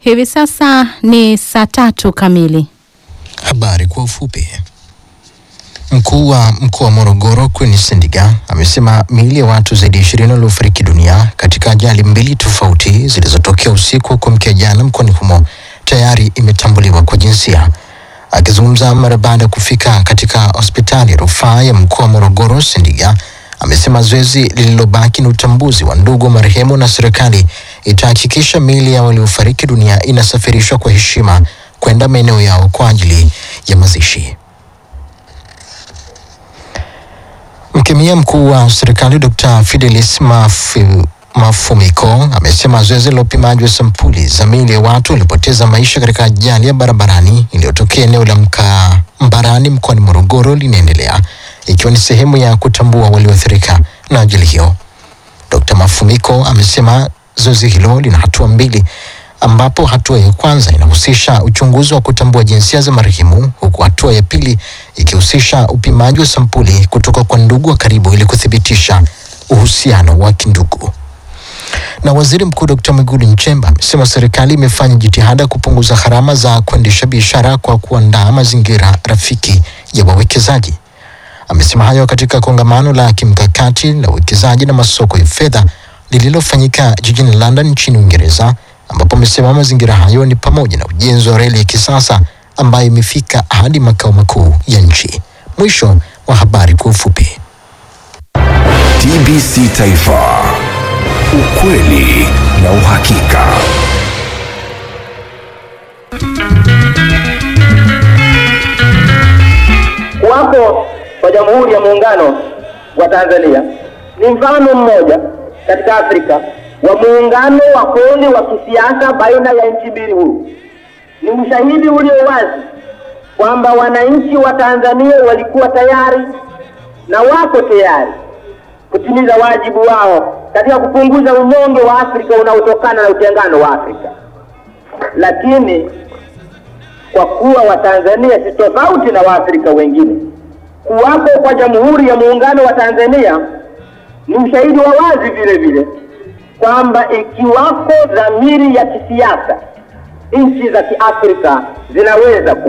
Hivi sasa ni saa tatu kamili. Habari kwa ufupi. Mkuu wa mkoa wa Morogoro Queen Sendiga amesema miili ya watu zaidi ya ishirini waliofariki dunia katika ajali mbili tofauti zilizotokea usiku wa kuamkia jana mkoani humo tayari imetambuliwa kwa jinsia. Akizungumza mara baada ya kufika katika hospitali ya rufaa ya mkoa wa Morogoro, Sendiga amesema zoezi lililobaki ni utambuzi wa ndugu wa marehemu na serikali itahakikisha miili ya waliofariki dunia inasafirishwa kwa heshima kwenda maeneo yao kwa ajili ya mazishi. Mkemia mkuu wa serikali Dr. Fidelis Mafu, Mafumiko amesema zoezi la upimaji wa sampuli za miili ya watu waliopoteza maisha katika ajali ya barabarani iliyotokea eneo la Mka Mbarani mkoani Morogoro linaendelea ikiwa ni sehemu ya kutambua walioathirika na ajali hiyo. Dr. Mafumiko amesema zoezi hilo lina hatua mbili ambapo hatua ya kwanza inahusisha uchunguzi wa kutambua jinsia za marehemu huku hatua ya pili ikihusisha upimaji wa sampuli kutoka kwa ndugu wa karibu ili kuthibitisha uhusiano wa kindugu. Na waziri mkuu Dr. Mwigulu Nchemba amesema serikali imefanya jitihada kupunguza gharama za kuendesha biashara kwa kuandaa mazingira rafiki ya wawekezaji. Amesema hayo katika kongamano la kimkakati la uwekezaji na masoko ya fedha lililofanyika jijini London nchini Uingereza, ambapo amesema mazingira hayo ni pamoja na ujenzi wa reli ya kisasa ambayo imefika hadi makao makuu ya nchi. Mwisho wa habari kwa ufupi. TBC Taifa, ukweli na uhakika. Kuwapo kwa Jamhuri ya Muungano wa Tanzania ni mfano mmoja katika Afrika wa muungano wa kweli wa kisiasa baina ya nchi mbili huru. Ni ushahidi ulio wazi kwamba wananchi wa Tanzania walikuwa tayari na wako tayari kutimiza wajibu wao katika kupunguza unyonge wa Afrika unaotokana na utengano wa Afrika, lakini kwa kuwa Watanzania si tofauti na Waafrika wengine, kuwapo kwa Jamhuri ya Muungano wa Tanzania ni ushahidi wa wazi vile vile kwamba ikiwako dhamiri ya kisiasa, nchi za Kiafrika zinaweza